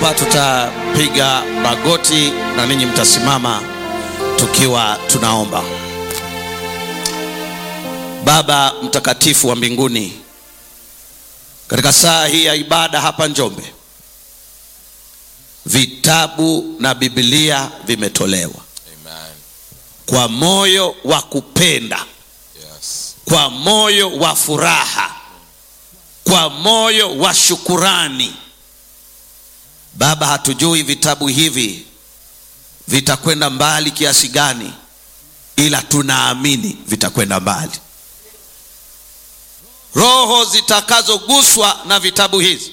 hapa tutapiga magoti na ninyi mtasimama tukiwa tunaomba. Baba mtakatifu wa mbinguni, katika saa hii ya ibada hapa Njombe, vitabu na Biblia vimetolewa Amen. kwa moyo wa kupenda, Yes. kwa moyo wa furaha, kwa moyo wa shukurani. Baba, hatujui vitabu hivi vitakwenda mbali kiasi gani, ila tunaamini vitakwenda mbali. Roho zitakazoguswa na vitabu hizi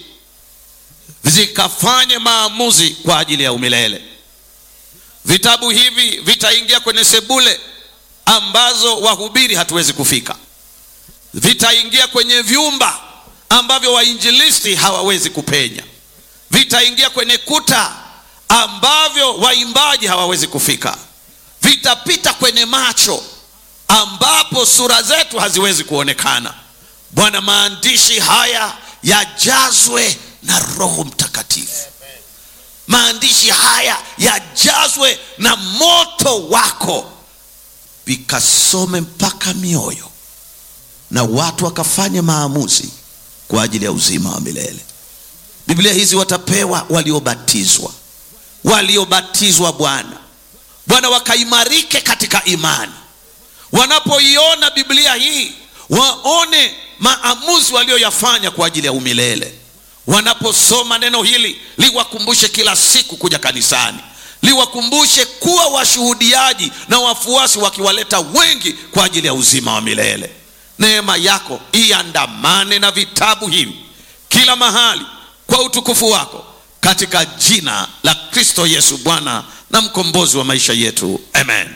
zikafanye maamuzi kwa ajili ya umilele. Vitabu hivi vitaingia kwenye sebule ambazo wahubiri hatuwezi kufika, vitaingia kwenye vyumba ambavyo wainjilisti hawawezi kupenya, vitaingia kwenye kuta ambavyo waimbaji hawawezi kufika, vitapita kwenye macho ambapo sura zetu haziwezi kuonekana. Bwana, maandishi haya yajazwe na Roho Mtakatifu maandishi haya yajazwe na moto wako, vikasome mpaka mioyo na watu wakafanya maamuzi kwa ajili ya uzima wa milele. Biblia hizi watapewa waliobatizwa, waliobatizwa Bwana, Bwana wakaimarike katika imani. Wanapoiona Biblia hii waone maamuzi walioyafanya kwa ajili ya umilele wanaposoma neno hili liwakumbushe kila siku kuja kanisani, liwakumbushe kuwa washuhudiaji na wafuasi, wakiwaleta wengi kwa ajili ya uzima wa milele. Neema yako iandamane na vitabu hivi kila mahali kwa utukufu wako, katika jina la Kristo Yesu, Bwana na mkombozi wa maisha yetu, amen.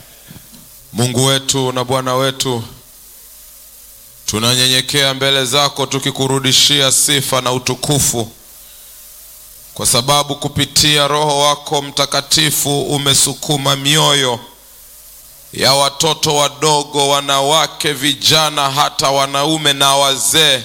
Mungu wetu na Bwana wetu, tunanyenyekea mbele zako tukikurudishia sifa na utukufu, kwa sababu kupitia Roho wako Mtakatifu umesukuma mioyo ya watoto wadogo, wanawake, vijana, hata wanaume na wazee,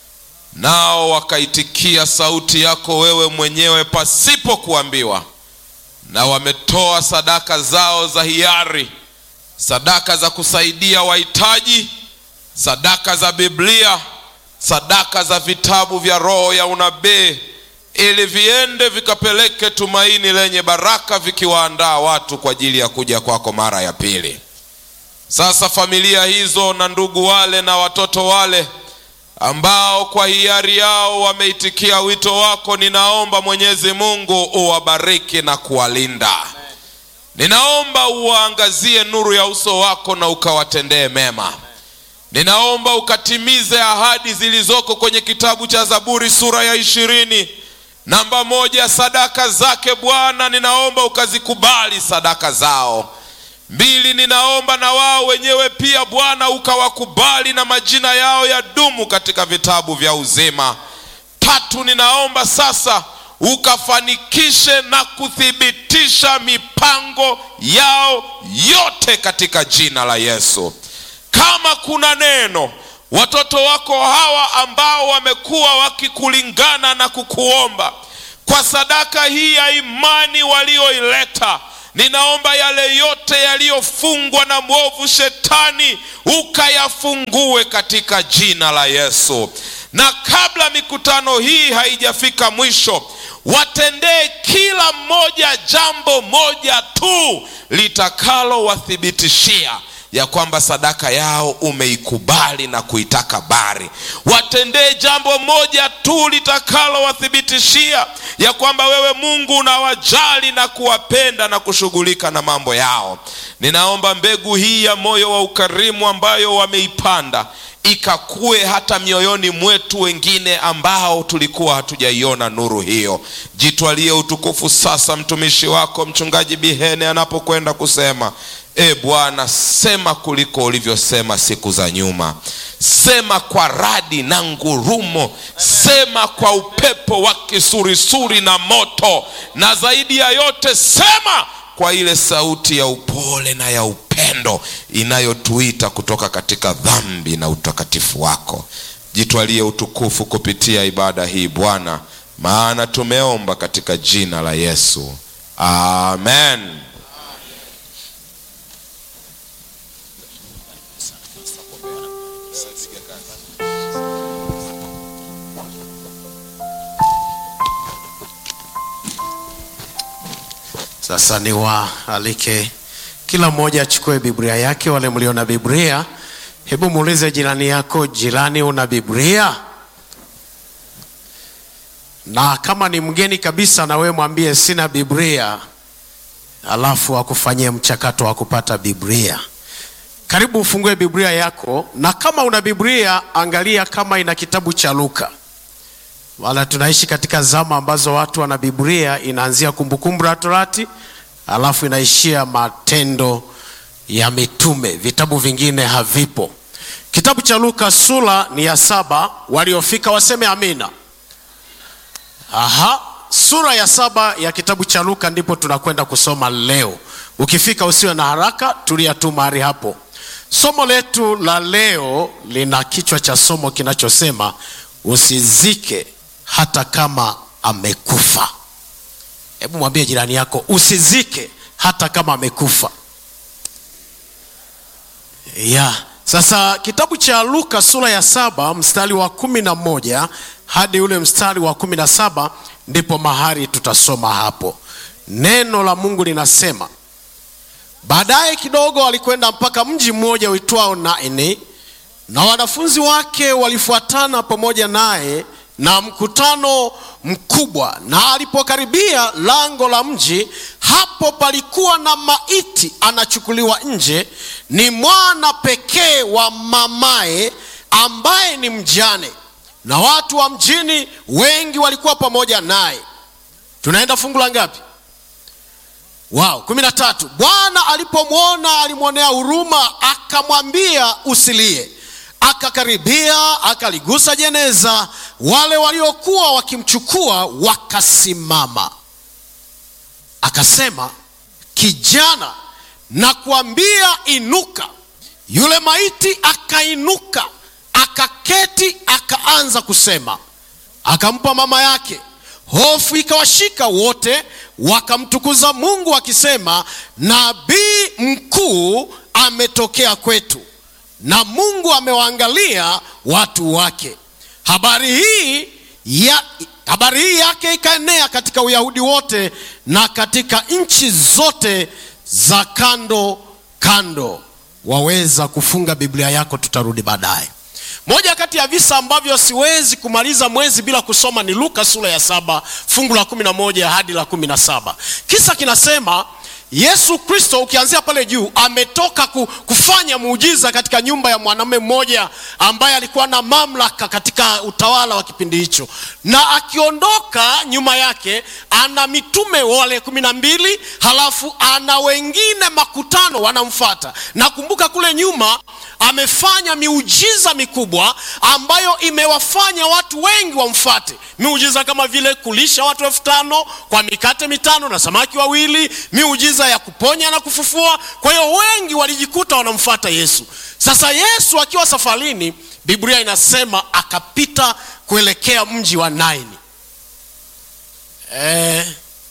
nao wakaitikia sauti yako wewe mwenyewe pasipo kuambiwa, na wametoa sadaka zao za hiari sadaka za kusaidia wahitaji, sadaka za Biblia, sadaka za vitabu vya roho ya unabii, ili viende vikapeleke tumaini lenye baraka, vikiwaandaa watu kwa ajili ya kuja kwako mara ya pili. Sasa familia hizo na ndugu wale na watoto wale ambao kwa hiari yao wameitikia wito wako, ninaomba Mwenyezi Mungu uwabariki na kuwalinda. Ninaomba uwaangazie nuru ya uso wako na ukawatendee mema. Ninaomba ukatimize ahadi zilizoko kwenye kitabu cha Zaburi sura ya ishirini namba moja, sadaka zake Bwana, ninaomba ukazikubali sadaka zao. Mbili, ninaomba na wao wenyewe pia Bwana ukawakubali na majina yao ya dumu katika vitabu vya uzima. Tatu, ninaomba sasa ukafanikishe na kuthibitisha mipango yao yote katika jina la Yesu. Kama kuna neno watoto wako hawa ambao wamekuwa wakikulingana na kukuomba kwa sadaka hii ya imani walioileta, ninaomba yale yote yaliyofungwa na mwovu shetani ukayafungue katika jina la Yesu. Na kabla mikutano hii haijafika mwisho, watendee kila mmoja jambo moja tu litakalowathibitishia ya kwamba sadaka yao umeikubali na kuitaka bari. Watendee jambo moja tu litakalowathibitishia ya kwamba wewe Mungu unawajali na kuwapenda na kushughulika na mambo yao. Ninaomba mbegu hii ya moyo wa ukarimu ambayo wameipanda ikakue hata mioyoni mwetu wengine ambao tulikuwa hatujaiona nuru hiyo. Jitwalie utukufu sasa, mtumishi wako mchungaji Bihene anapokwenda kusema E Bwana, sema kuliko ulivyosema siku za nyuma. Sema kwa radi na ngurumo, sema kwa upepo wa kisurisuri na moto, na zaidi ya yote sema kwa ile sauti ya upole na ya upendo inayotuita kutoka katika dhambi na utakatifu wako. Jitwalie utukufu kupitia ibada hii Bwana, maana tumeomba katika jina la Yesu, amen. Sasa ni waalike kila mmoja achukue Biblia yake. Wale mlio na Biblia, hebu muulize jirani yako, jirani, una Biblia? Na kama ni mgeni kabisa, na wewe mwambie sina Biblia, alafu akufanyie mchakato wa kupata Biblia. Karibu ufungue Biblia yako, na kama una Biblia, angalia kama ina kitabu cha Luka wala tunaishi katika zama ambazo watu wana Biblia inaanzia Kumbukumbu la Torati alafu inaishia Matendo ya Mitume, vitabu vingine havipo. Kitabu cha Luka sura ni ya saba, waliofika waseme amina. Aha, sura ya saba ya kitabu cha Luka ndipo tunakwenda kusoma leo. Ukifika usiwe na haraka, tulia tu mahali hapo. Somo letu la leo lina kichwa cha somo kinachosema usizike hata kama amekufa. Hebu mwambie jirani yako usizike hata kama amekufa. Ya, sasa kitabu cha Luka sura ya saba mstari wa kumi na moja hadi ule mstari wa kumi na saba ndipo mahali tutasoma hapo. Neno la Mungu linasema, baadaye kidogo alikwenda mpaka mji mmoja uitwao Naini, na wanafunzi wake walifuatana pamoja naye na mkutano mkubwa. Na alipokaribia lango la mji, hapo palikuwa na maiti anachukuliwa nje, ni mwana pekee wa mamaye, ambaye ni mjane, na watu wa mjini wengi walikuwa pamoja naye. Tunaenda fungu la ngapi? Wao, kumi na tatu. Bwana alipomwona alimwonea huruma, akamwambia usilie. Akakaribia akaligusa jeneza, wale waliokuwa wakimchukua wakasimama. Akasema, kijana, nakuambia inuka. Yule maiti akainuka, akaketi, akaanza kusema. Akampa mama yake. Hofu ikawashika wote, wakamtukuza Mungu wakisema, nabii mkuu ametokea kwetu na Mungu amewaangalia watu wake. Habari hii ya, habari hii yake ikaenea katika Uyahudi wote na katika nchi zote za kando kando. Waweza kufunga Biblia yako, tutarudi baadaye. Moja kati ya visa ambavyo siwezi kumaliza mwezi bila kusoma ni Luka sura ya saba fungu la kumi na moja hadi la kumi na saba. Kisa kinasema Yesu Kristo ukianzia pale juu ametoka kufanya muujiza katika nyumba ya mwanamume mmoja ambaye alikuwa na mamlaka katika utawala wa kipindi hicho, na akiondoka nyuma yake ana mitume wale kumi na mbili, halafu ana wengine makutano wanamfuata. Nakumbuka kule nyuma amefanya miujiza mikubwa ambayo imewafanya watu wengi wamfuate, miujiza kama vile kulisha watu elfu tano kwa mikate mitano na samaki wawili, miujiza ya kuponya na kufufua. Kwa hiyo wengi walijikuta wanamfuata Yesu. Sasa Yesu akiwa safarini, Biblia inasema akapita kuelekea mji wa Naini. Eh,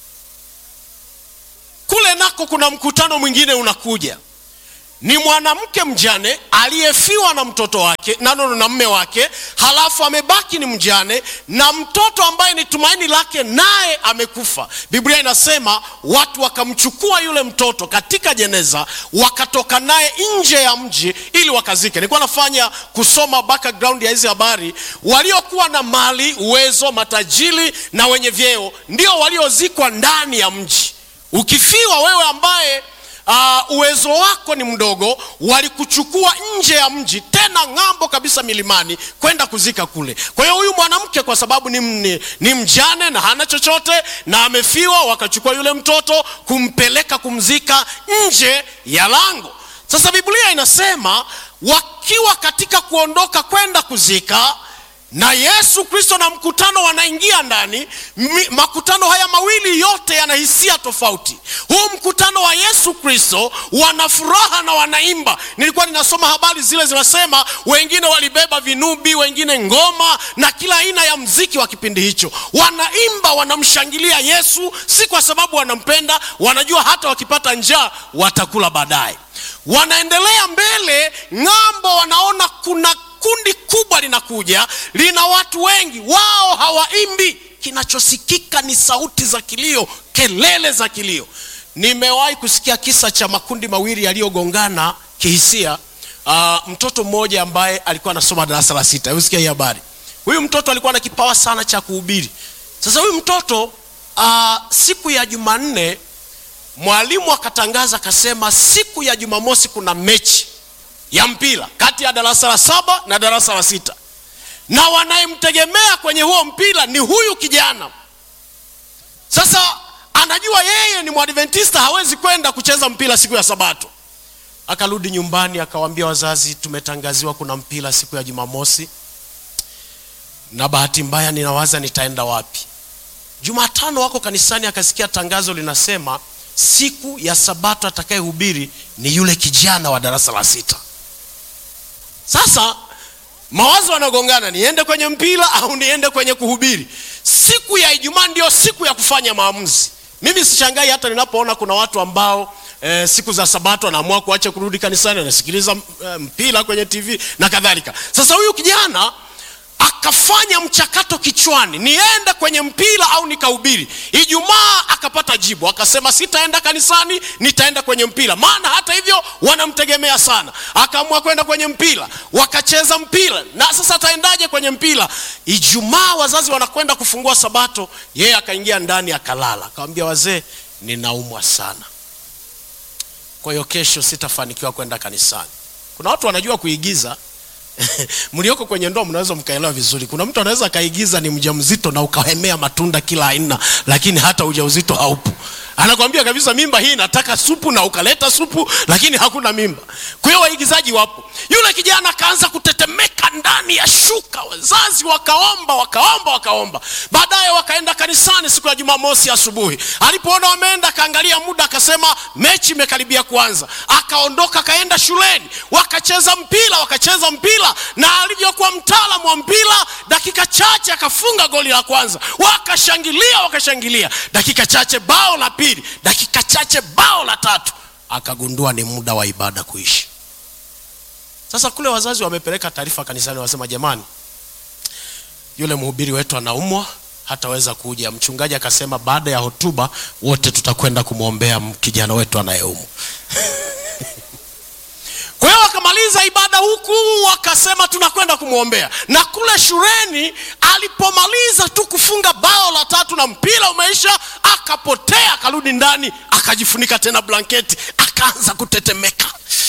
kule nako kuna mkutano mwingine unakuja ni mwanamke mjane aliyefiwa na mtoto wake na nono na mme wake, halafu amebaki ni mjane na mtoto ambaye ni tumaini lake, naye amekufa. Biblia inasema watu wakamchukua yule mtoto katika jeneza, wakatoka naye nje ya mji ili wakazike. Nilikuwa nafanya kusoma background ya hizi habari. Waliokuwa na mali, uwezo, matajiri na wenye vyeo ndio waliozikwa ndani ya mji. Ukifiwa wewe ambaye Uh, uwezo wako ni mdogo, walikuchukua nje ya mji, tena ng'ambo kabisa milimani, kwenda kuzika kule. Kwa hiyo huyu mwanamke kwa sababu ni, ni, ni mjane na hana chochote na amefiwa, wakachukua yule mtoto kumpeleka kumzika nje ya lango. Sasa Biblia inasema wakiwa katika kuondoka kwenda kuzika, na yesu kristo na mkutano wanaingia ndani Mi, makutano haya mawili yote yana hisia tofauti huu mkutano wa yesu kristo wana furaha na wanaimba nilikuwa ninasoma habari zile zinasema wengine walibeba vinubi wengine ngoma na kila aina ya mziki wa kipindi hicho wanaimba wanamshangilia yesu si kwa sababu wanampenda wanajua hata wakipata njaa watakula baadaye wanaendelea mbele ng'ambo wanaona kuna kundi kubwa linakuja lina watu wengi wao hawaimbi kinachosikika ni sauti za kilio kelele za kilio nimewahi kusikia kisa cha makundi mawili yaliyogongana kihisia uh, mtoto mmoja ambaye alikuwa anasoma darasa la sita usikia hii habari huyu mtoto alikuwa na kipawa sana cha kuhubiri sasa huyu mtoto uh, siku ya jumanne mwalimu akatangaza akasema siku ya jumamosi kuna mechi ya mpira kati ya darasa la saba na darasa la sita na wanayemtegemea kwenye huo mpira ni huyu kijana sasa anajua yeye ni mwadventista hawezi kwenda kucheza mpira siku ya sabato akarudi nyumbani akawaambia wazazi tumetangaziwa kuna mpira siku ya jumamosi na bahati mbaya ninawaza nitaenda wapi jumatano wako kanisani akasikia tangazo linasema siku ya sabato atakayehubiri ni yule kijana wa darasa la sita sasa mawazo yanagongana niende kwenye mpira au niende kwenye kuhubiri siku ya ijumaa ndio siku ya kufanya maamuzi mimi sishangai hata ninapoona kuna watu ambao e, siku za sabato anaamua kuacha kurudi kanisani anasikiliza e, mpira kwenye tv na kadhalika sasa huyu kijana akafanya mchakato kichwani niende kwenye mpira au nikahubiri ijumaa akapata jibu akasema sitaenda kanisani nitaenda kwenye mpira maana hata hivyo wanamtegemea sana akaamua kwenda kwenye mpira wakacheza mpira na sasa ataendaje kwenye mpira ijumaa wazazi wanakwenda kufungua sabato yeye akaingia ndani akalala akawambia wazee ninaumwa sana kwa hiyo kesho sitafanikiwa kwenda kanisani kuna watu wanajua kuigiza mlioko kwenye ndoa mnaweza mkaelewa vizuri kuna mtu anaweza akaigiza ni mjamzito na ukahemea matunda kila aina lakini hata ujauzito haupo anakwambia kabisa mimba hii nataka supu na ukaleta supu lakini hakuna mimba kwa hiyo waigizaji wapo yule kijana akaanza kutetemeka ndani ya shuka wazazi wakaomba wakaomba wakaomba baadaye wakaenda kanisani siku ya jumamosi asubuhi alipoona wameenda akaangalia muda akasema mechi imekaribia kuanza akaondoka akaenda shuleni wakacheza mpira wakacheza mpira na alivyokuwa mtaalamu wa mpira dakika chache akafunga goli la kwanza wakashangilia wakashangilia dakika chache bao la pili dakika chache bao la tatu akagundua ni muda wa ibada kuishi sasa kule wazazi wamepeleka taarifa kanisani wasema jamani yule mhubiri wetu anaumwa hataweza kuja mchungaji akasema baada ya hotuba wote tutakwenda kumwombea kijana wetu anayeumwa kwa hiyo wakamaliza ibada huku wakasema tunakwenda kumwombea na kule shuleni alipomaliza tu kufunga bao la tatu na mpira umeisha akapotea akarudi ndani akajifunika tena blanketi akaanza kutetemeka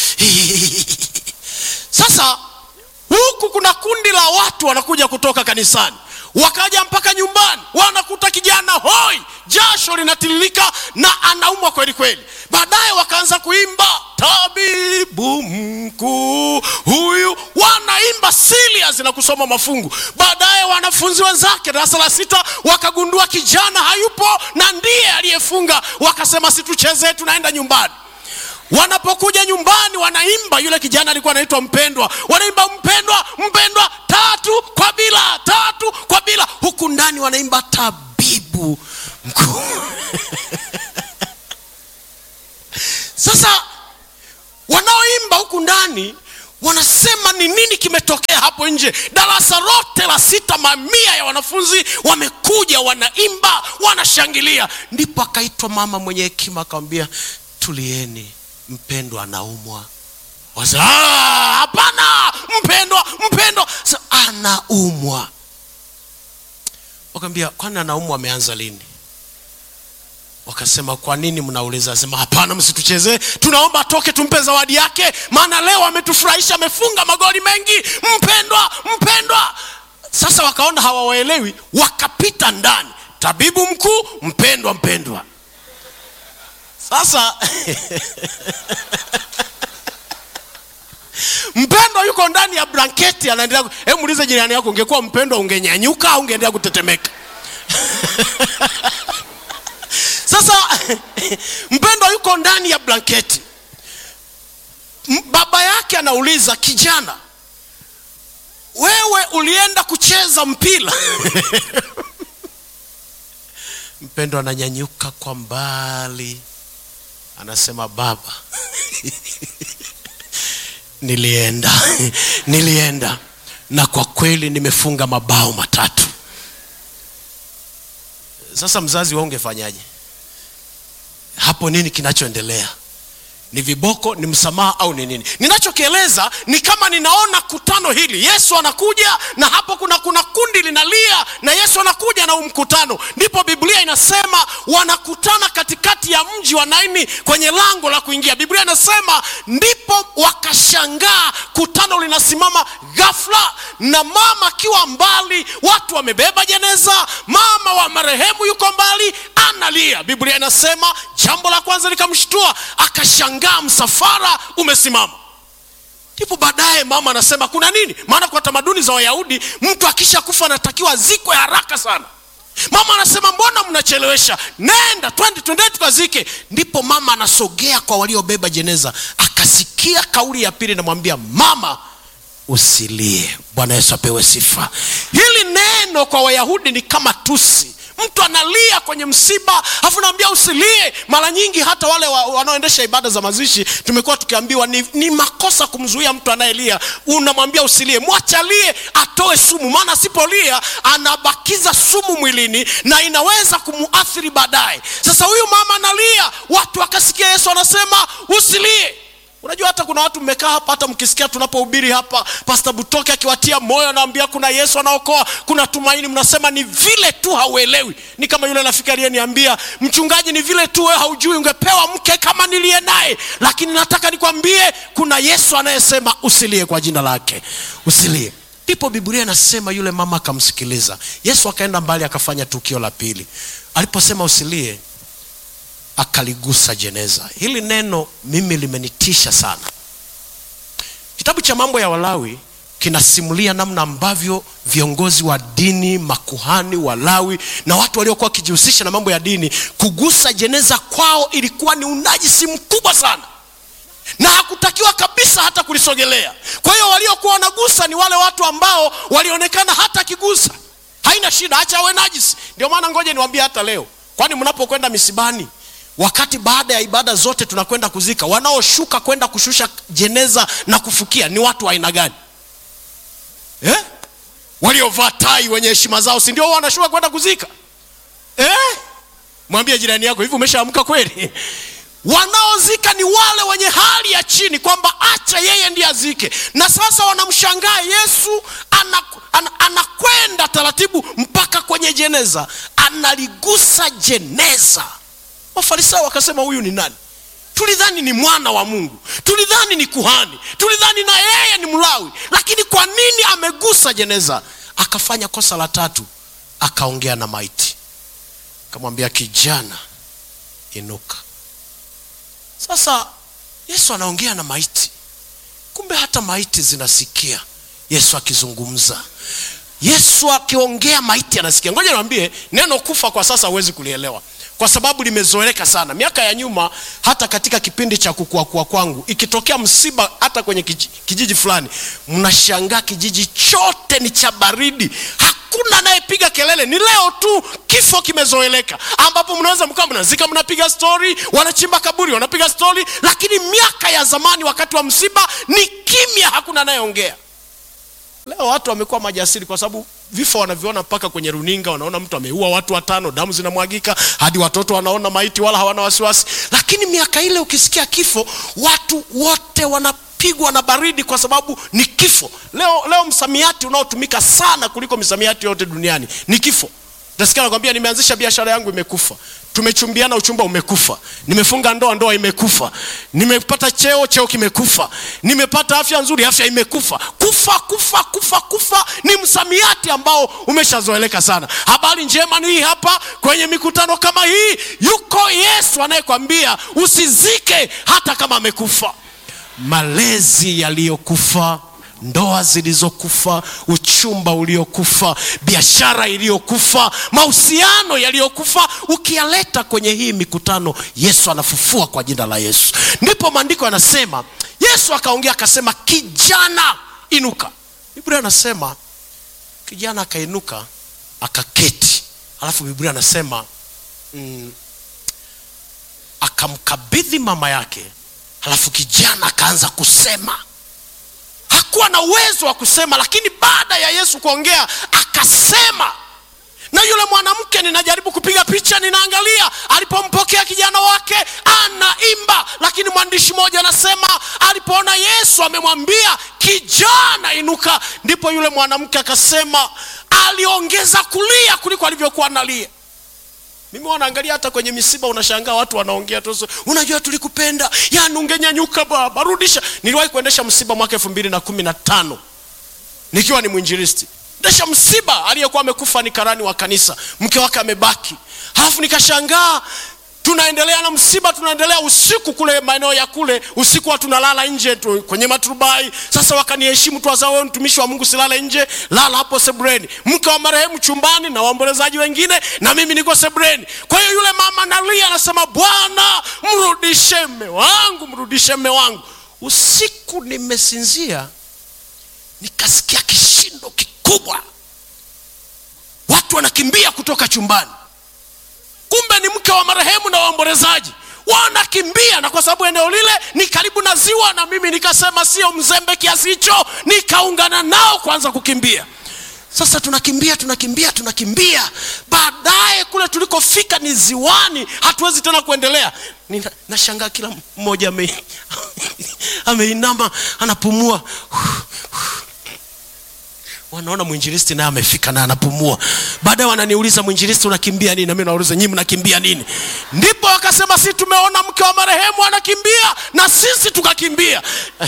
sasa huku kuna kundi la watu wanakuja kutoka kanisani wakaja mpaka nyumbani wanakuta kijana hoi jasho linatiririka na anaumwa kweli kweli baadaye wakaanza kuimba tabibu mkuu huyu wanaimba serious na kusoma mafungu baadaye wanafunzi wenzake darasa la sita wakagundua kijana hayupo na ndiye aliyefunga wakasema situchezee tunaenda nyumbani wanapokuja nyumbani wanaimba yule kijana alikuwa anaitwa mpendwa wanaimba mpendwa mpendwa tatu kwa bila tatu kwa bila huku ndani wanaimba tabibu mkuu sasa wanaoimba huku ndani wanasema ni nini kimetokea hapo nje darasa lote la sita mamia ya wanafunzi wamekuja wanaimba wanashangilia ndipo akaitwa mama mwenye hekima akamwambia tulieni mpendwa anaumwa hapana mpendwa mpendwa Sa, anaumwa wakaambia kwani anaumwa ameanza lini wakasema kwa nini mnauliza sema hapana msituchezee tunaomba atoke tumpe zawadi yake maana leo ametufurahisha amefunga magoli mengi mpendwa mpendwa sasa wakaona hawawaelewi wakapita ndani tabibu mkuu mpendwa mpendwa sasa mpendwa yuko ndani ya blanketi anaendelea ku- hebu muulize jirani yako ungekuwa mpendwa ungenyanyuka au ungeendelea kutetemeka sasa mpendwa yuko ndani ya blanketi M- baba yake anauliza kijana wewe ulienda kucheza mpira mpendwa ananyanyuka kwa mbali anasema baba nilienda nilienda na kwa kweli nimefunga mabao matatu sasa mzazi wa ungefanyaje hapo nini kinachoendelea ni viboko ni msamaha au ni nini ninachokieleza ni kama ninaona kutano hili yesu anakuja na hapo kuna kuna kundi linalia na yesu anakuja na huu mkutano ndipo biblia inasema wanakutana katikati ya mji wa naini kwenye lango la kuingia biblia inasema ndipo wakashangaa kutano linasimama ghafla na mama akiwa mbali watu wamebeba jeneza mama wa marehemu yuko mbali analia biblia inasema jambo la kwanza likamshtua akashangaa msafara umesimama ndipo baadaye mama anasema kuna nini maana kwa tamaduni za wayahudi mtu akisha kufa anatakiwa zikwe haraka sana mama anasema mbona mnachelewesha nenda twende twende tukazike ndipo mama anasogea kwa waliobeba jeneza akasikia kauli ya pili namwambia mama usilie bwana yesu apewe sifa hili neno kwa wayahudi ni kama tusi mtu analia kwenye msiba afu naambia usilie mara nyingi hata wale wa- wanaoendesha ibada za mazishi tumekuwa tukiambiwa ni, ni makosa kumzuia mtu anayelia unamwambia usilie mwachalie atoe sumu maana asipolia anabakiza sumu mwilini na inaweza kumuathiri baadaye sasa huyu mama analia watu wakasikia yesu anasema usilie unajua hata kuna watu mmekaa hapa hata mkisikia tunapohubiri hapa pasta butoke akiwatia moyo anaambia kuna yesu anaokoa kuna tumaini mnasema ni vile tu hauelewi ni kama yule rafiki aliyeniambia mchungaji ni vile tu wewe haujui ungepewa mke kama niliye naye lakini nataka nikwambie kuna yesu anayesema usilie kwa jina lake usilie ndipo biblia inasema yule mama akamsikiliza yesu akaenda mbali akafanya tukio la pili aliposema usilie akaligusa jeneza hili neno mimi limenitisha sana kitabu cha mambo ya walawi kinasimulia namna ambavyo viongozi wa dini makuhani walawi na watu waliokuwa wakijihusisha na mambo ya dini kugusa jeneza kwao ilikuwa ni unajisi mkubwa sana na hakutakiwa kabisa hata kulisogelea kwa hiyo waliokuwa wanagusa ni wale watu ambao walionekana hata akigusa haina shida acha awe najisi ndio maana ngoja niwaambie hata leo kwani mnapokwenda misibani wakati baada ya ibada zote tunakwenda kuzika wanaoshuka kwenda kushusha jeneza na kufukia ni watu wa aina gani eh? waliovaa tai wenye heshima zao si ndio wanashuka kwenda kuzika eh? mwambie jirani yako hivi umeshaamka kweli wanaozika ni wale wenye hali ya chini kwamba acha yeye ndiye azike na sasa wanamshangaa yesu anakwenda ana, anakwenda taratibu mpaka kwenye jeneza analigusa jeneza wafarisayo wakasema huyu ni nani tulidhani ni mwana wa mungu tulidhani ni kuhani tulidhani na yeye ni mlawi lakini kwa nini amegusa jeneza akafanya kosa la tatu akaongea na maiti akamwambia kijana inuka sasa yesu anaongea na maiti kumbe hata maiti zinasikia yesu akizungumza yesu akiongea maiti anasikia ngoja niwambie neno kufa kwa sasa huwezi kulielewa kwa sababu limezoeleka sana miaka ya nyuma hata katika kipindi cha kukuakua kwangu ikitokea msiba hata kwenye kijiji, kijiji fulani mnashangaa kijiji chote ni cha baridi hakuna anayepiga kelele ni leo tu kifo kimezoeleka ambapo mnaweza mkawa mnazika mnapiga stori wanachimba kaburi wanapiga stori lakini miaka ya zamani wakati wa msiba ni kimya hakuna anayeongea leo watu wamekuwa majasiri kwa sababu vifo wanaviona mpaka kwenye runinga wanaona mtu ameua watu watano damu zinamwagika hadi watoto wanaona maiti wala hawana wasiwasi lakini miaka ile ukisikia kifo watu wote wanapigwa na baridi kwa sababu ni kifo leo leo msamiati unaotumika sana kuliko misamiati yote duniani ni kifo utasikia nakwambia nimeanzisha biashara yangu imekufa tumechumbiana uchumba umekufa nimefunga ndoa ndoa imekufa nimepata cheo cheo kimekufa nimepata afya nzuri afya imekufa kufa kufa kufa kufa ni msamiati ambao umeshazoeleka sana habari njema ni hii hapa kwenye mikutano kama hii yuko yesu anayekwambia usizike hata kama amekufa malezi yaliyokufa ndoa zilizokufa uchumba uliokufa biashara iliyokufa mahusiano yaliyokufa ukiyaleta kwenye hii mikutano yesu anafufua kwa jina la yesu ndipo maandiko yanasema yesu akaongea akasema kijana inuka biblia anasema kijana akainuka akaketi alafu biblia anasema mm, akamkabidhi mama yake halafu kijana akaanza kusema hakuwa na uwezo wa kusema lakini baada ya yesu kuongea akasema na yule mwanamke ninajaribu kupiga picha ninaangalia alipompokea kijana wake anaimba lakini mwandishi mmoja anasema alipoona yesu amemwambia kijana inuka ndipo yule mwanamke akasema aliongeza kulia kuliko alivyokuwa analia mimi wanaangalia hata kwenye misiba unashangaa watu wanaongea tu unajua tulikupenda yani ungenyanyuka baba rudisha niliwahi kuendesha msiba mwaka elfu mbili na kumi na tano nikiwa ni mwinjilisti endesha msiba aliyekuwa amekufa ni karani wa kanisa mke wake amebaki halafu nikashangaa tunaendelea na msiba tunaendelea usiku kule maeneo ya kule usiku wa tunalala nje tu, kwenye maturubai sasa wakaniheshimu tu wazao wewe mtumishi wa mungu silale nje lala hapo sebreni mke wa marehemu chumbani na waombolezaji wengine na mimi niko sebreni kwa hiyo yule mama nalia anasema bwana mrudishe mme wangu mrudishe mme wangu usiku nimesinzia nikasikia kishindo kikubwa watu wanakimbia kutoka chumbani kumbe ni mke wa marehemu na waombolezaji wanakimbia na kwa sababu eneo lile ni karibu na ziwa na mimi nikasema sio mzembe kiasi hicho nikaungana nao kwanza kukimbia sasa tunakimbia tunakimbia tunakimbia baadaye kule tulikofika ni ziwani hatuwezi tena kuendelea Nina- nashangaa kila mmoja ame- ameinama anapumua wanaona mwinjilisti naye amefika na anapumua baadaye wananiuliza mwinjilisti unakimbia nini nami nauliza nyii mnakimbia nini ndipo wakasema si tumeona mke wa marehemu anakimbia na sisi tukakimbia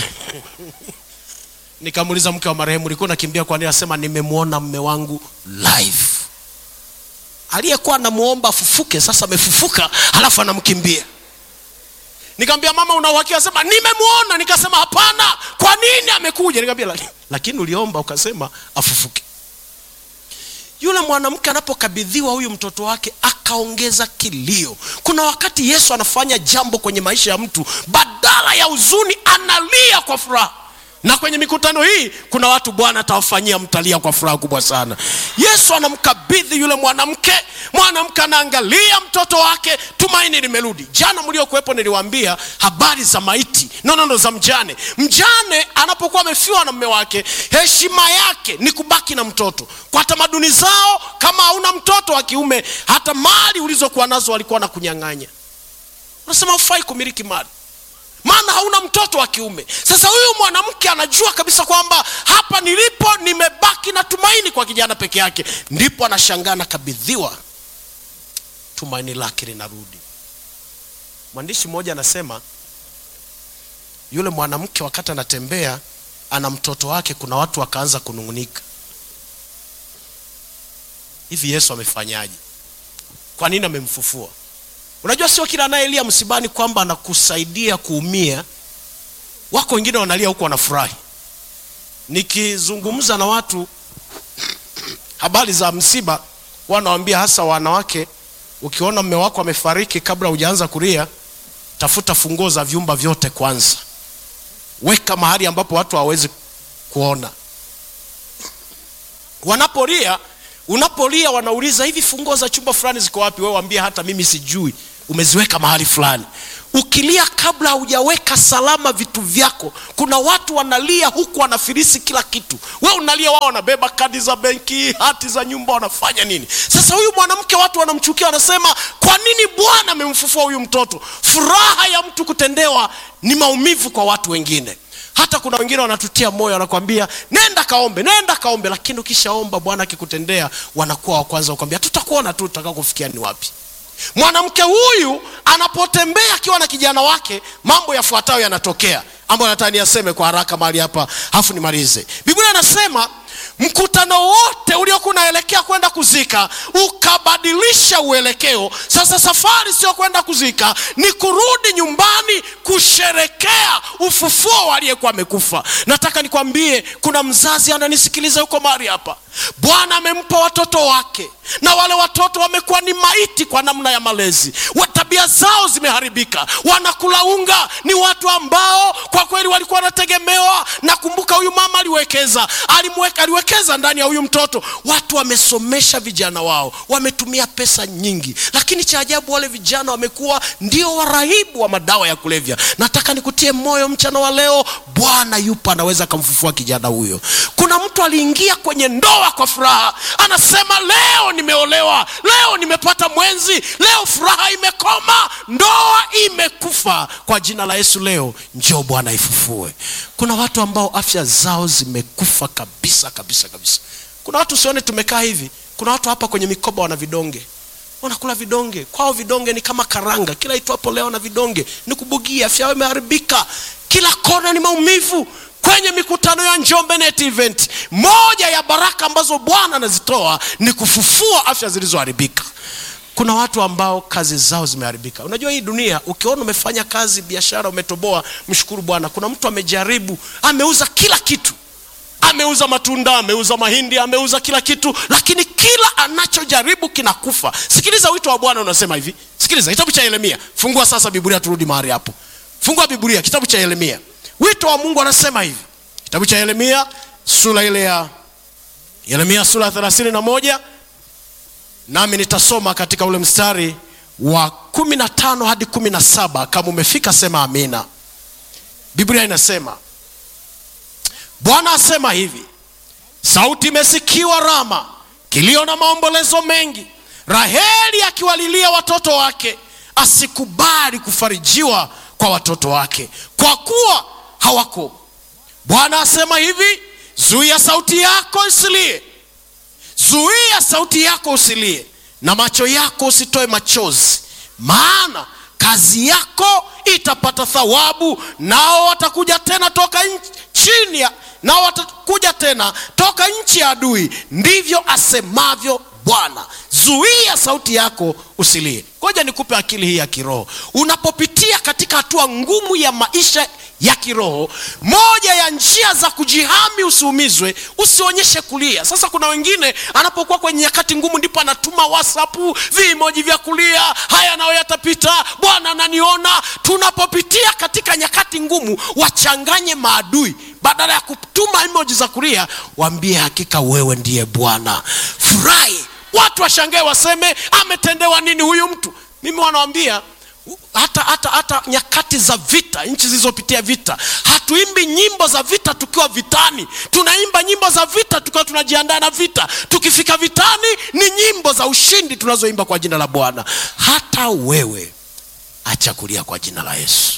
nikamuuliza mke wa marehemu ulikuwa unakimbia kwa nini asema nimemwona mme wangu live aliyekuwa anamwomba afufuke sasa amefufuka halafu anamkimbia nikamwambia mama una uhakika sema nimemwona nikasema hapana kwa nini amekuja nikamwambia "Laki- lakini uliomba ukasema afufuke yule mwanamke anapokabidhiwa huyu mtoto wake akaongeza kilio kuna wakati yesu anafanya jambo kwenye maisha ya mtu badala ya huzuni analia kwa furaha na kwenye mikutano hii kuna watu bwana atawafanyia mtalia kwa furaha kubwa sana yesu anamkabidhi yule mwanamke mwanamke anaangalia mtoto wake tumaini limerudi jana mliokuwepo niliwaambia habari za maiti nonono za mjane mjane anapokuwa amefiwa na mme wake heshima yake ni kubaki na mtoto kwa tamaduni zao kama hauna mtoto wa kiume hata mali ulizokuwa nazo walikuwa na kunyang'anya unasema hufai kumiliki mali maana hauna mtoto wa kiume sasa huyu mwanamke anajua kabisa kwamba hapa nilipo nimebaki na tumaini kwa kijana peke yake ndipo anashangaa nakabidhiwa tumaini lake linarudi mwandishi mmoja anasema yule mwanamke wakati anatembea ana mtoto wake kuna watu wakaanza kunung'unika hivi yesu amefanyaje kwa nini amemfufua unajua sio kila anayelia msibani kwamba anakusaidia kuumia wako wengine wanalia huku wanafurahi nikizungumza na watu habari za msiba wanawambia hasa wanawake ukiona mme wako amefariki kabla hujaanza kulia tafuta funguo za vyumba vyote kwanza weka mahali ambapo watu hawawezi kuona wanapolia unapolia wanauliza hivi funguo za chumba fulani ziko wapi wewe waambie hata mimi sijui umeziweka mahali fulani ukilia kabla haujaweka salama vitu vyako kuna watu wanalia huku wanafirisi kila kitu we unalia wao wanabeba kadi za benki hati za nyumba wanafanya nini sasa huyu mwanamke watu wanamchukia wanasema kwa nini bwana amemfufua huyu mtoto furaha ya mtu kutendewa ni maumivu kwa watu wengine hata kuna wengine wanatutia moyo wanakwambia nenda kaombe nenda kaombe lakini ukishaomba bwana akikutendea wanakuwa wa kwanza kukwambia tutakuona tu tutakao kufikia ni wapi mwanamke huyu anapotembea akiwa na kijana wake mambo yafuatayo yanatokea ambayo nataka niyaseme kwa haraka mahali hapa hafu nimalize biblia inasema mkutano wote uliokuwa unaelekea kwenda kuzika ukabadilisha uelekeo sasa safari sio kwenda kuzika ni kurudi nyumbani kusherekea ufufuo wa aliyekuwa amekufa nataka nikwambie kuna mzazi ananisikiliza yuko mahali hapa bwana amempa watoto wake na wale watoto wamekuwa ni maiti kwa namna ya malezi wa tabia zao zimeharibika wanakula unga ni watu ambao kwa kweli walikuwa wanategemewa nakumbuka huyu mama aliwekeza alimweka aliwekeza ndani ya huyu mtoto watu wamesomesha vijana wao wametumia pesa nyingi lakini cha ajabu wale vijana wamekuwa ndio warahibu wa madawa ya kulevya nataka nikutie moyo mchana wa leo bwana yupo anaweza akamfufua kijana huyo kuna mtu aliingia kwenye ndoa kwa furaha anasema leo nimeolewa leo nimepata mwenzi leo furaha imekoma ndoa imekufa kwa jina la yesu leo njoo bwana ifufue kuna watu ambao afya zao zimekufa kabisa kabisa kabisa kuna watu usione tumekaa hivi kuna watu hapa kwenye mikoba wana vidonge wanakula vidonge kwao vidonge ni kama karanga kila itwapo leo na vidonge ni kubugia afya yao imeharibika kila kona ni maumivu kwenye mikutano ya njombe net event moja ya baraka ambazo bwana anazitoa ni kufufua afya zilizoharibika kuna watu ambao kazi zao zimeharibika unajua hii dunia ukiona umefanya kazi biashara umetoboa mshukuru bwana kuna mtu amejaribu ameuza kila kitu ameuza matunda ameuza mahindi ameuza kila kitu lakini kila anachojaribu kinakufa sikiliza wito wa bwana unasema hivi sikiliza kitabu cha yeremia fungua sasa biblia turudi mahali hapo fungua biblia kitabu cha yeremia wito wa mungu anasema hivi kitabu cha yeremia sura ile ya yeremia sura ya thelathini na moja nami nitasoma katika ule mstari wa kumi na tano hadi kumi na saba kama umefika sema amina biblia inasema bwana asema hivi sauti imesikiwa rama kilio na maombolezo mengi raheli akiwalilia watoto wake asikubali kufarijiwa kwa watoto wake kwa kuwa hawako bwana asema hivi zuia sauti yako isilie zuia sauti yako usilie na macho yako usitoe machozi maana kazi yako itapata thawabu nao watakuja tena toka nchi, chini ya nao watakuja tena toka nchi ya adui ndivyo asemavyo bwana zuia sauti yako usilie ngoja nikupe akili hii ya kiroho unapopitia katika hatua ngumu ya maisha ya kiroho moja ya njia za kujihami usiumizwe usionyeshe kulia sasa kuna wengine anapokuwa kwenye nyakati ngumu ndipo anatuma whatsapp vimoji vya kulia haya nayo yatapita bwana ananiona tunapopitia katika nyakati ngumu wachanganye maadui badala ya kutuma emoji za kulia waambie hakika wewe ndiye bwana furahi watu washangae waseme ametendewa nini huyu mtu mimi wanawambia hata hata hata nyakati za vita nchi zilizopitia vita hatuimbi nyimbo za vita tukiwa vitani tunaimba nyimbo za vita tukiwa tunajiandaa na vita tukifika vitani ni nyimbo za ushindi tunazoimba kwa jina la bwana hata wewe acha kulia kwa jina la yesu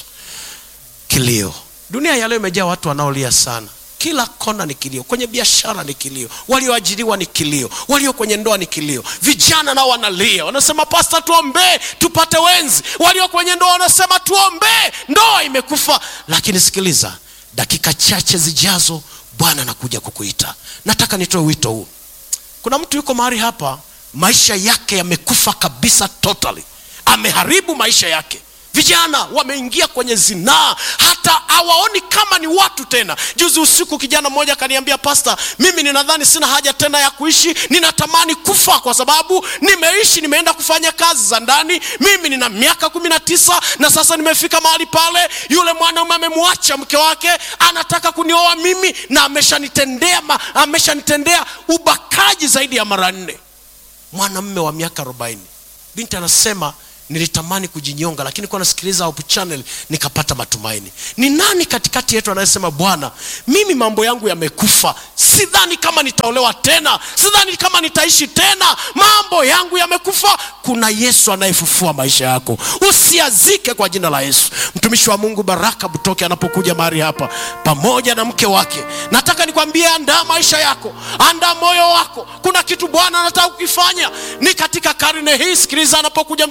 kilio dunia ya leo imejaa watu wanaolia sana kila kona ni kilio kwenye biashara ni kilio walioajiriwa ni kilio walio kwenye ndoa ni kilio vijana nao wanalia wanasema pasta tuombee tupate wenzi walio kwenye ndoa wanasema tuombee ndoa imekufa lakini sikiliza dakika chache zijazo bwana anakuja kukuita nataka nitoe wito huu kuna mtu yuko mahali hapa maisha yake yamekufa kabisa totally ameharibu maisha yake vijana wameingia kwenye zinaa hata hawaoni kama ni watu tena juzi usiku kijana mmoja akaniambia pasta mimi ninadhani sina haja tena ya kuishi ninatamani kufa kwa sababu nimeishi nimeenda kufanya kazi za ndani mimi nina miaka kumi na tisa na sasa nimefika mahali pale yule mwanaume amemwacha mke wake anataka kunioa mimi na ameshanitendea ma- ameshanitendea ubakaji zaidi ya mara nne mwanamme wa miaka arobaini binti anasema nilitamani kujinyonga lakini kuwa nasikiliza Hope channel nikapata matumaini ni nani katikati yetu anayesema bwana mimi mambo yangu yamekufa sidhani kama nitaolewa tena sidhani kama nitaishi tena mambo yangu yamekufa kuna yesu anayefufua maisha yako usiazike kwa jina la yesu mtumishi wa mungu baraka butoke anapokuja mahali hapa pamoja na mke wake nataka nikwambie andaa maisha yako andaa moyo wako kuna kitu bwana anataka kukifanya ni katika karne hii sikiliza anapokuja mtumishi wa mungu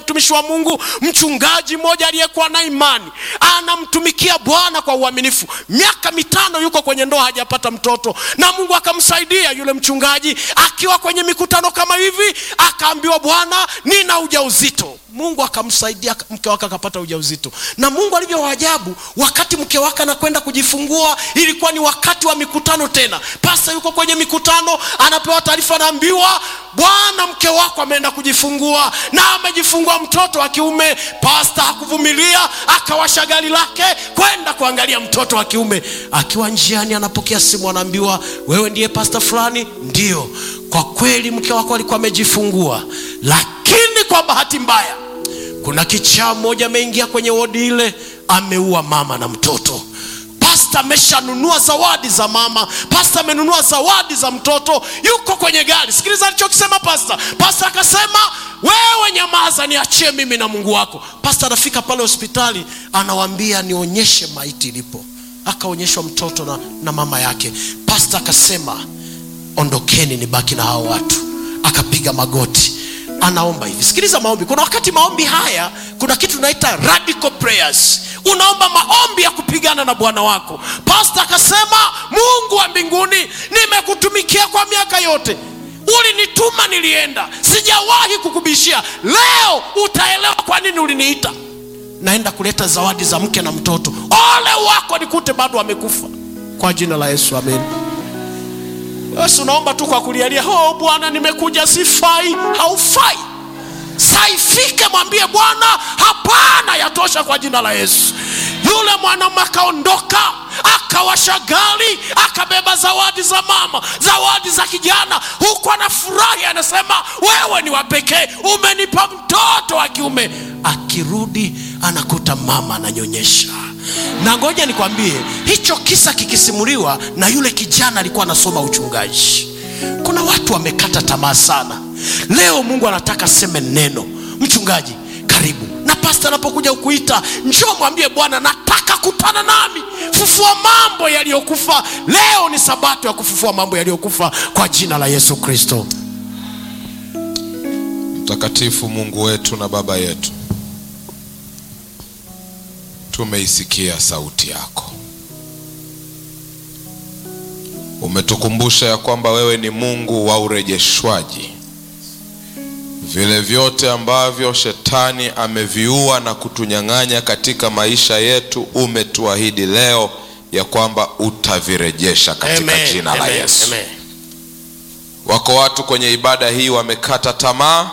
mungu mchungaji mmoja aliyekuwa na imani anamtumikia bwana kwa uaminifu miaka mitano yuko kwenye ndoa hajapata mtoto na mungu akamsaidia yule mchungaji akiwa kwenye mikutano kama hivi akaambiwa bwana nina ujauzito mungu akamsaidia mke wake akapata ujauzito na mungu alivyo waajabu wakati mke wake anakwenda kujifungua ilikuwa ni wakati wa mikutano tena pasa yuko kwenye mikutano anapewa taarifa anaambiwa bwana mke wako ameenda kujifungua na amejifungua mtoto wa kiume pasta hakuvumilia akawasha gari lake kwenda kuangalia mtoto wa kiume akiwa njiani anapokea simu anaambiwa wewe ndiye pasta fulani ndio kwa kweli mke wako alikuwa amejifungua lakini kwa bahati mbaya kuna kichaa mmoja ameingia kwenye wodi ile ameua mama na mtoto pasta ameshanunua zawadi za mama pasta amenunua zawadi za mtoto yuko kwenye gari sikiliza alichokisema pasta pasta akasema wewe nyamaza niachie mimi na mungu wako pasta anafika pale hospitali anawambia nionyeshe maiti ilipo akaonyeshwa mtoto na, na mama yake pasta akasema ondokeni nibaki na hao watu akapiga magoti anaomba hivi sikiliza maombi kuna wakati maombi haya kuna kitu tunaita radical prayers unaomba maombi ya kupigana na bwana wako pasta akasema mungu wa mbinguni nimekutumikia kwa miaka yote ulinituma nilienda sijawahi kukubishia leo utaelewa kwa nini uliniita naenda kuleta zawadi za mke na mtoto ole wako nikute bado amekufa kwa jina la yesu amen basi unaomba tu kwa kulialia oh bwana nimekuja sifai haufai saifike mwambie bwana hapana yatosha kwa jina la yesu yule mwanaume akaondoka akawasha gari akabeba zawadi za mama zawadi za kijana huku anafurahi anasema wewe ni wapekee umenipa mtoto wa kiume akirudi anakuta mama ananyonyesha na ngoja nikwambie hicho kisa kikisimuliwa na yule kijana alikuwa anasoma uchungaji kuna watu wamekata tamaa sana leo mungu anataka seme neno mchungaji karibu na pasta anapokuja kukuita njoo mwambie bwana nataka kutana nami fufua mambo yaliyokufa leo ni sabato ya kufufua mambo yaliyokufa kwa jina la yesu kristo mtakatifu mungu wetu na baba yetu tumeisikia sauti yako umetukumbusha ya kwamba wewe ni mungu wa urejeshwaji vile vyote ambavyo shetani ameviua na kutunyang'anya katika maisha yetu umetuahidi leo ya kwamba utavirejesha katika Amen, jina la amen, yesu amen. wako watu kwenye ibada hii wamekata tamaa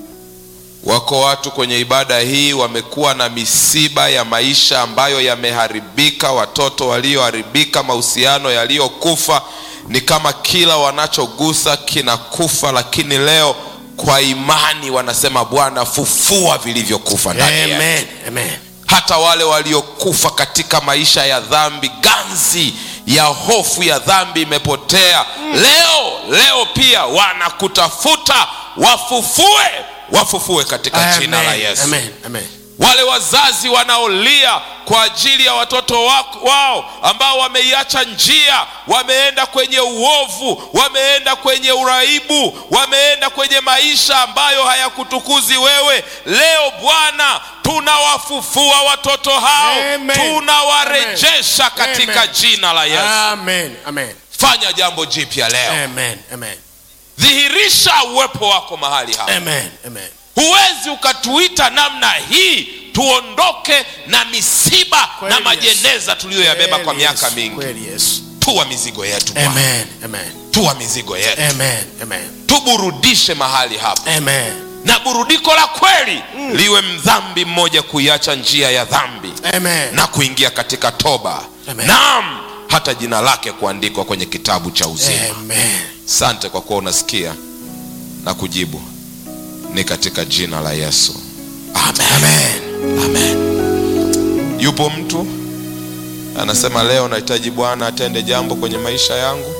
wako watu kwenye ibada hii wamekuwa na misiba ya maisha ambayo yameharibika watoto walioharibika mahusiano yaliyokufa ni kama kila wanachogusa kinakufa lakini leo kwa imani wanasema bwana fufua vilivyokufa ndani yetu Amen, amen. hata wale waliokufa katika maisha ya dhambi ganzi ya hofu ya dhambi imepotea leo leo pia wanakutafuta wafufue wafufue katika jina la Amen, yesu amen, amen. wale wazazi wanaolia kwa ajili ya watoto wako- wao ambao wameiacha njia wameenda kwenye uovu wameenda kwenye uraibu wameenda kwenye maisha ambayo hayakutukuzi wewe leo bwana tunawafufua watoto hao Amen. tunawarejesha katika Amen. jina la yesu Amen, amen. fanya jambo jipya leo Amen, amen. dhihirisha uwepo wako mahali hapa Amen, amen. huwezi ukatuita namna hii tuondoke na misiba Kweli, na majeneza tuliyoyabeba kwa Kweli miaka Yesu, mingi kweli Yesu. tuwa mizigo yetu Bwana. Amen, amen. tuwa mizigo yetu Amen, amen. tuburudishe mahali hapa Amen. na burudiko la kweli liwe mdhambi mmoja kuiacha njia ya dhambi Amen. na kuingia katika toba Amen. naam hata jina lake kuandikwa kwenye kitabu cha uzima Amen. sante kwa kuwa unasikia na kujibu ni katika jina la yesu amen, Amen. amen. yupo mtu anasema leo nahitaji bwana atende jambo kwenye maisha yangu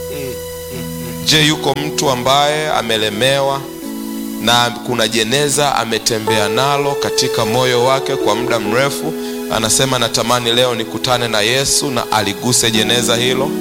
je yuko mtu ambaye amelemewa na kuna jeneza ametembea nalo katika moyo wake kwa muda mrefu anasema natamani leo nikutane na yesu na aliguse jeneza hilo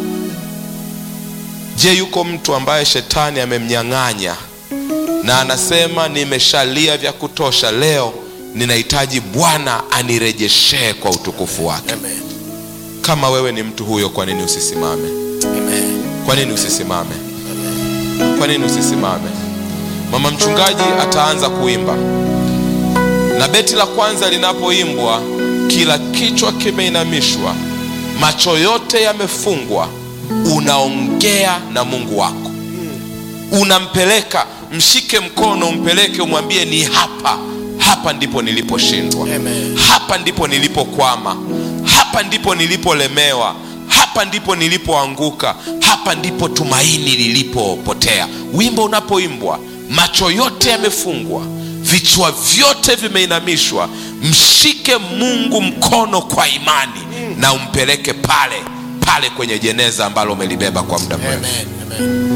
je yuko mtu ambaye shetani amemnyang'anya na anasema nimeshalia vya kutosha leo ninahitaji bwana anirejeshee kwa utukufu wake Amen. kama wewe ni mtu huyo kwa nini usisimame Amen. kwa nini usisimame kwa nini usisimame mama mchungaji ataanza kuimba na beti la kwanza linapoimbwa kila kichwa kimeinamishwa macho yote yamefungwa unaongea na mungu wako unampeleka mshike mkono umpeleke umwambie ni hapa hapa ndipo niliposhindwa Amen. hapa ndipo nilipokwama hapa ndipo nilipolemewa hapa ndipo nilipoanguka hapa ndipo tumaini lilipopotea wimbo unapoimbwa macho yote yamefungwa vichwa vyote vimeinamishwa mshike mungu mkono kwa imani na umpeleke pale pale kwenye jeneza ambalo umelibeba kwa muda mrefu Amen. Amen.